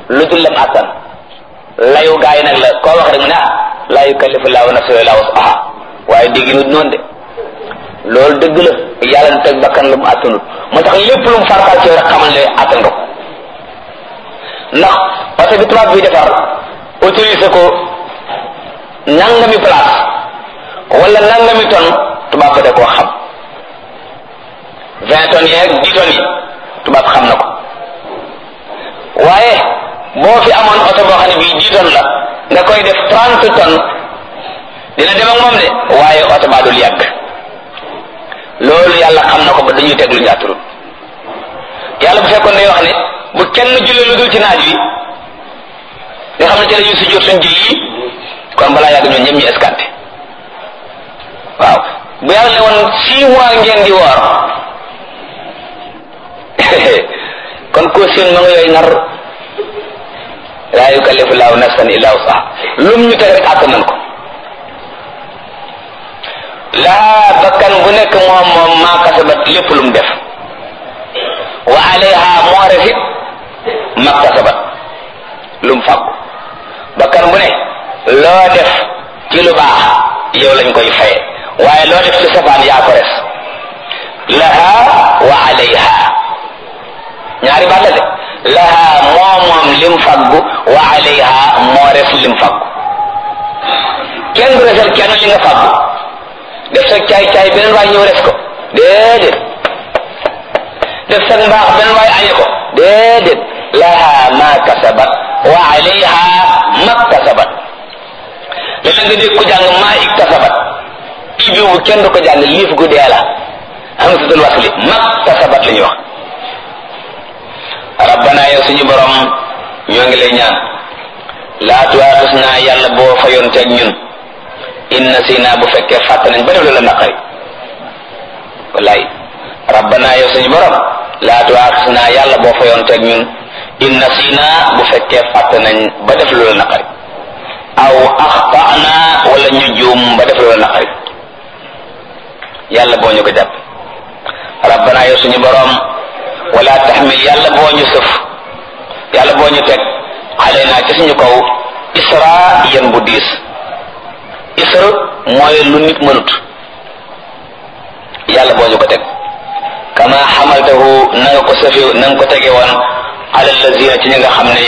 lu dul lam attan layu gaa yi nag la koo wax rek mu ne ah laa yukallifu laahu nafsan illaa wus'ahaa waaye dégg nut noonu de loolu dëgg la yàlla na teg bakkan lu mu attanut moo tax lépp lu mu farfal ci rek xamal ne attan nga ko ndax oto bi tubaab bi defar autorisé ko nangami place wala nangami tonne tubaab ba da koo xam vingt tonnes yeeg dix tonnes yi tubaab xam na ko waaye boo fi amoon oto boo xam ne bii dix tonnes la nga koy def trente tonnes dina dem ak moom de waaye oto baa dul yàgg loolu yàlla xam na ko ba dañuy teg lu njaaturul yàlla bu fekkoon day wax ne bu kenn julli lu dul ci naaj wi nga xam ne ci la ñuy sujjóot suñ julli kon balaa yàgg ñoom ñëpp ñu escanté waaw bu yàlla ne woon six mois ngeen di woor kon ko seen ma nga yooyu nar laa yukallifu laahu nafsan illa wusaha lum ñu teg rek àtt nañ ko laa bakkan bu nekk moom moom maa kasabat lépp lu mu def wa alayha moo refit maa kasabat lu mu fàggu bakkan bu ne loo def ci lu baax yow lañ koy faye waaye loo def ci safaan yaa ko res laha wa alayha ñaari baat la de laha moo moom lim faggu wa alayha moo res lim faggu kenn du resal kenn li nga faggu def sa caay caay beneen waay ñëw res ko déedéet def sa mbaax beneen waay añe ko déedéet laha ma kasabat wa alayha ma kasabat léeg nga dégg ko jàng maa iktasabat ibi bu kenn du ko jàng liif gu dee la hamzatul wasli ma kasabat la ñuy wax rabbana yow suñu borom ñoo ngi lay ñaan laa tuwaaxis naa yàlla boo fayoon teeg ñun inna si naa bu fekkee fàtt nañ ba def la naqari wallaay rabbana yow suñu borom laa tuwaaxis naa yàlla boo fayoon teeg ñun inna si naa bu fekkee fàtt nañ ba def lu la naqari aw axtana wala ñu juum ba def lu la naqari yàlla boo ñu ko jàpp rabbana yow suñu borom wala taxmil yàlla boo ñu sëf yàlla boo ñu teg xale naa ci suñu kaw isra yan bu diis isra mooy lu nit mënut yàlla boo ñu ko teg kama xamaltahu na nga ko sëfe na nga ko tege woon ala lazina ci ñi nga xam ne